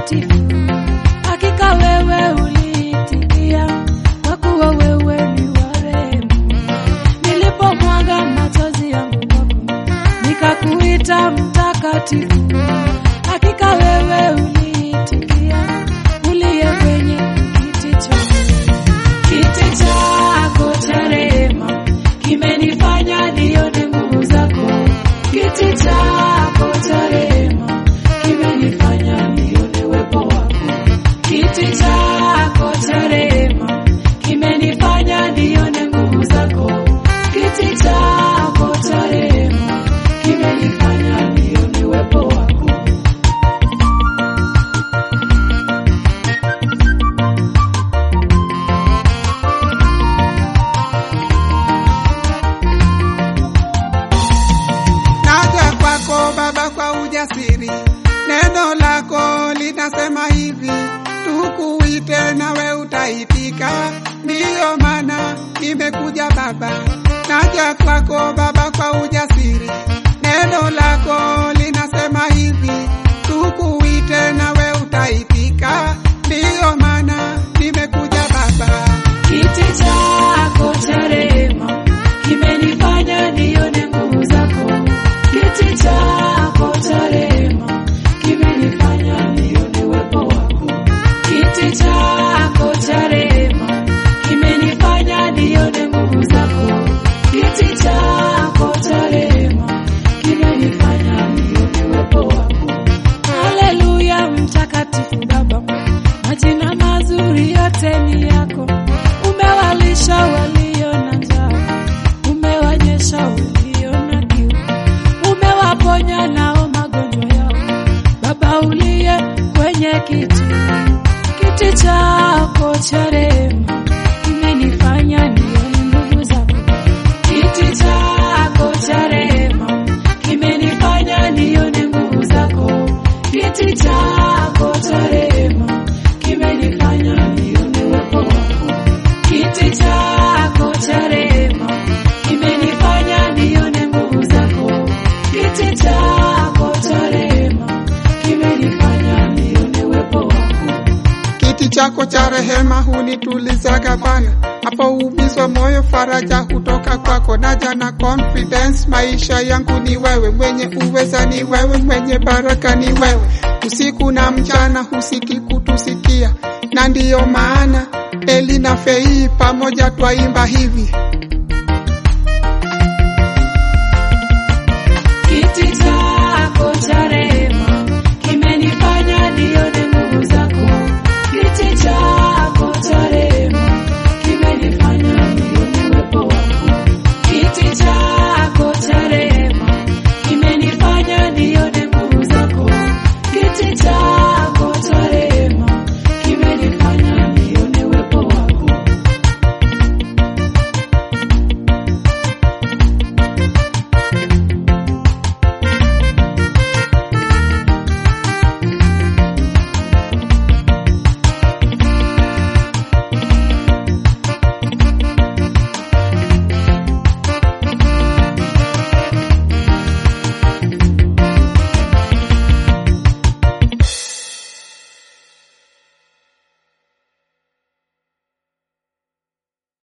mtakatifu, hakika wewe uliitikia, kwa kuwa wewe ni wa rehema. Nilipomwaga machozi yangu kwako, nikakuita mtakatifu, hakika wewe uliitikia, uliye kwenye kiti chako. Kiti chako cha rehema kimenifanya nione nguvu zako. Kiti chako cha rehema kimenifanya nione uwepo wako. Kiti chako cha rehema kimenifanya nione nguvu zako. Kiti chako cha rehema kimenifanya nione uwepo wako. Naja kwako Baba kwa ujasiri, neno lako linasema hivi, tukuite nawe utaitika. Ndiyo maana nimekuja Baba, naja kwako Baba kwa ujasiri, neno lako linasema hivi, tukuite nawe utaitika. Ndiyo maana nimekuja Baba. Kiti chako cha rehema kimenifanya nione nguvu zako. Kiti chako cha rehema kimenifanya nione uwepo wako. Kiti chako cha rehema kimenifanya nione nguvu zako. Kiti chako cha rehema kimenifanya nione uwepo wako. Haleluya, mtakatifu Baba, majina mazuri yote ni yako. Umewalisha walio na njaa, umewanyesha walio na kiu, umewaponya nao magonjwa yao. Baba uliye kwenye kiti, kiti chako cha rehema kimenifanya nione nguvu zako. Kiti chako cha rehema kimenifanya nione nguvu zako. Kiti chako cha rehema kimenifanya nione uwepo wako. Kiti chako cha rehema kimenifanya nione nguvu zako. Kiti chako cha rehema kimenifanya nione uwepo wako. Kiti chako cha rehema hunitulizaga Bwana, hapo umizwa moyo, faraja hutoka kwako. Naja na confidence, maisha yangu ni wewe, mwenye uweza ni wewe, mwenye baraka ni wewe. Usiku na mchana husiki kutusikia, na ndiyo maana Eli na Fei pamoja twaimba hivi